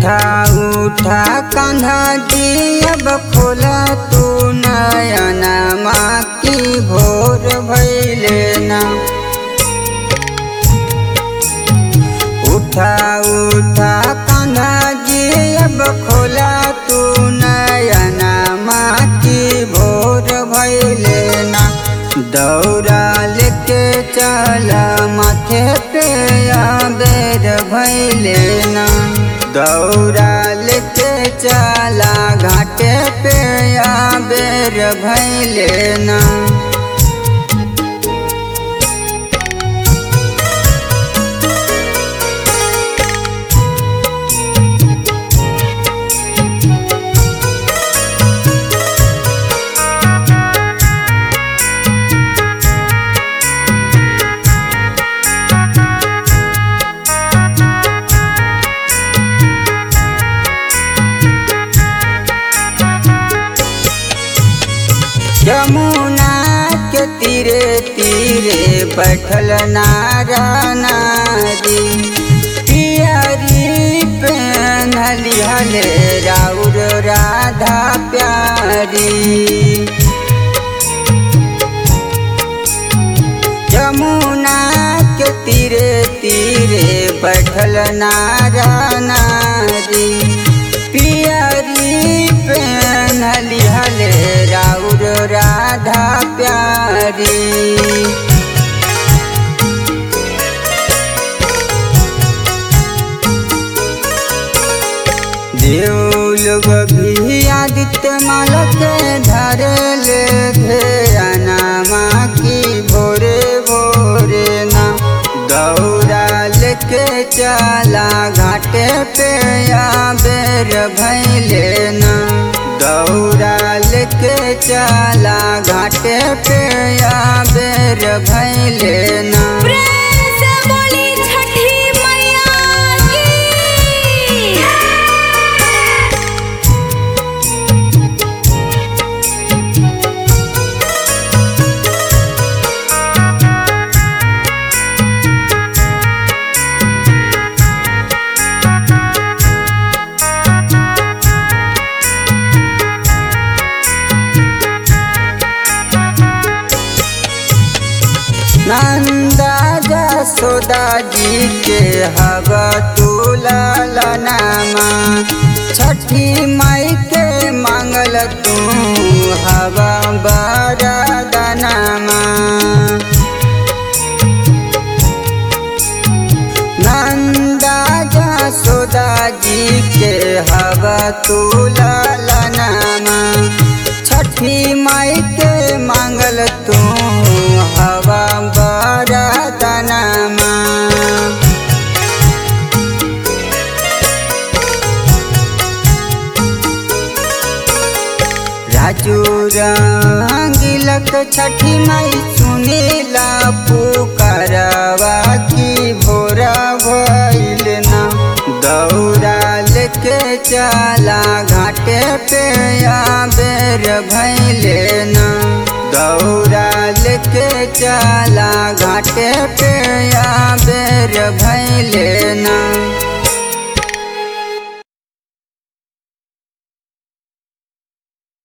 उठा उठा कान्हा जी अब खोला तू नयना माँ की भोर भैले ना उठा उठा कान्हा जी अब खोला तू नयना माँ की भोर भैले ना दौड़ा लेके चला माथे पे बेर भैले ना दौड़ा लेके चला घाटे पे बेर भैले ना यमुना के तीरे तीरे बैठल नारा नारी पियरी पहनली हले राउर राधा प्यारी यमुना के तीरे तीरे बैठल नारा नारी पियरी पहनली हले राउर राधा प्यारी देव लोग भी आदित्य मालक धरल घेराना माँ की भोरे भोरे ना दौड़ा लेके चला घाटे पे बेर भैले ना दौड़ा लेके चला घाटे पे बेर भैले ना प्रेम से बोली छठी मैया की नंदा जसोदा जी के हवा तुला नामा छठी माई के मांगल तू हवा बरदनामा नंदा जसोदा जी के हवा तुला नामा छठी माई के मांगल तू हवा बरदनामा राजू रंगिलक छठी माई सुनीला पुकारवा की भोरा भइल ना दौड़ा लेके चला घाटे पे बेर भैले ना दौड़ा लेके चला घाटे पे बेर भैले ना